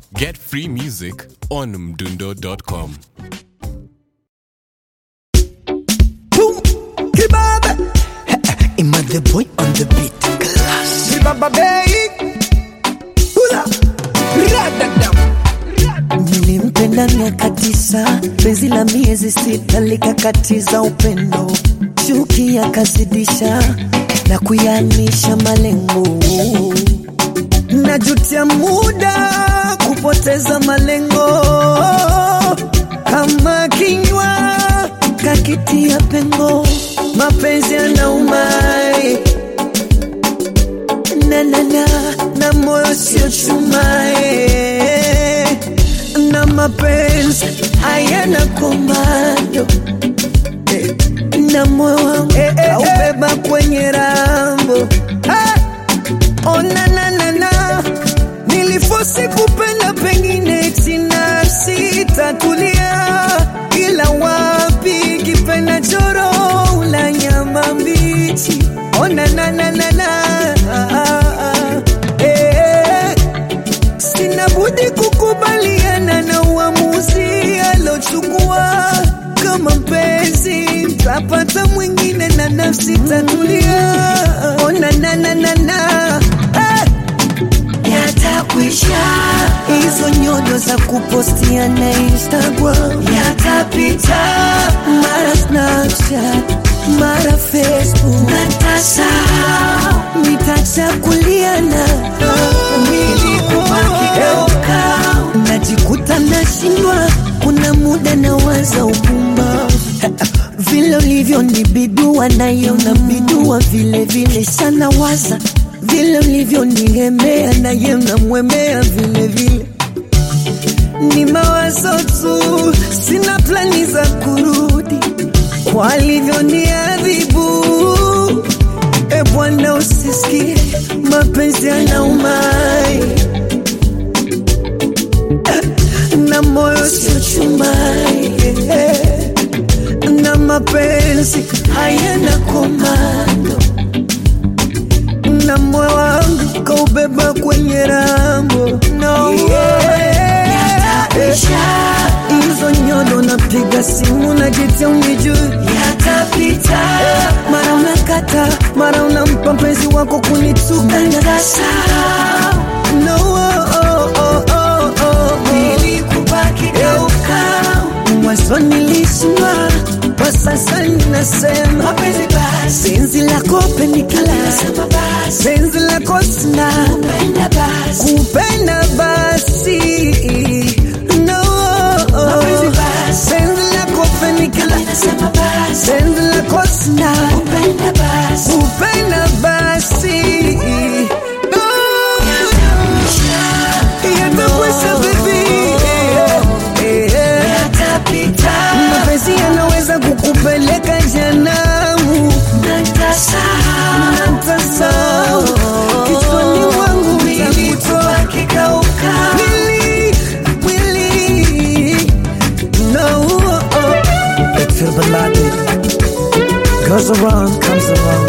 Get free music on mdundo.com. Boom, kibaba, Ima the boy on the beat. Class. kibaba bei, hula, radadam. Nilimpenda miaka tisa, penzi la miezi sita likakatiza upendo, chuki akazidisha na kuyanisha malengo. Najutia muda kupoteza malengo, kama kinywa Kakitia pengo mapenzi yanaumai na na na na moyo sio chumae, na mapenzi hayana komando eh. na moyo wangu Eh, eh, kaubeba kwenye rambo ah! ona na na na nilifosi kupenda pengine tina sitatulia ila wapi kipenda choro la nyama mbichi ona na na na na ah, ah, ah. Eh, sina budi kukubaliana na uamuzi alochukua kama mpenzi tapata mwingine na nafsi tatulia ona na na na na eh, yatakwisha, hizo nyodo za kupostia na Instagram yatapita mara Snapchat mara Facebook natasahau nitachakuliana nilikubakigeuka najikuta nashindwa, kuna muda nawaza upumba vile ulivyonibidua nayo nabidua vile vile sana waza vile ulivyonigemea naye namwemea vile vile ni mawazo tu, sina plani za kurudi kwa alivyoniadhibu. E Bwana, usisikie mapenzi yanaumai na moyo sio chumai na mapenzi hayana komando na moyo wangu kaubeba kwenye rambo no, yeah. hizo nyodo napiga simu najitia unijui yatapita mara unakata mara unampa mpenzi wako kunituka no, oh, oh, oh, oh, oh. Geuka. mwanzo nilishindwa kwa sasa ninasema penzi lako penikala penzi lako sina kupenda basi no penzi lako penikala penzi lako sina kupenda basi No. Yatakwisha baby. Eh, eh. mapenzi yanaweza kukupeleka janamu natasau kichwani mwangu takutoa Willy, Willy. No, oh, oh. Feel the light Goes around, comes around